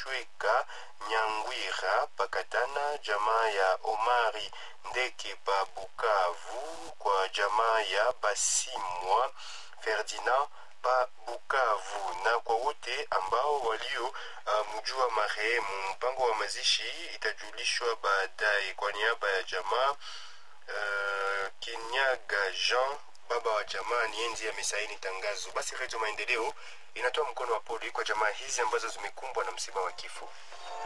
Shweka Nyangwira Pakatana, jamaa ya Omari Ndeke pa Bukavu, kwa jamaa ya Basimwa Ferdinand pa Bukavu na kwa wote ambao walio uh, mjua marehemu. Mpango wa mazishi itajulishwa baadaye. Kwa niaba ya jamaa uh, Kinyaga Jean baba wa jamaa ni enzi amesaini tangazo. Basi Redio Maendeleo inatoa mkono wa pole kwa jamaa hizi ambazo zimekumbwa na msiba wa kifo.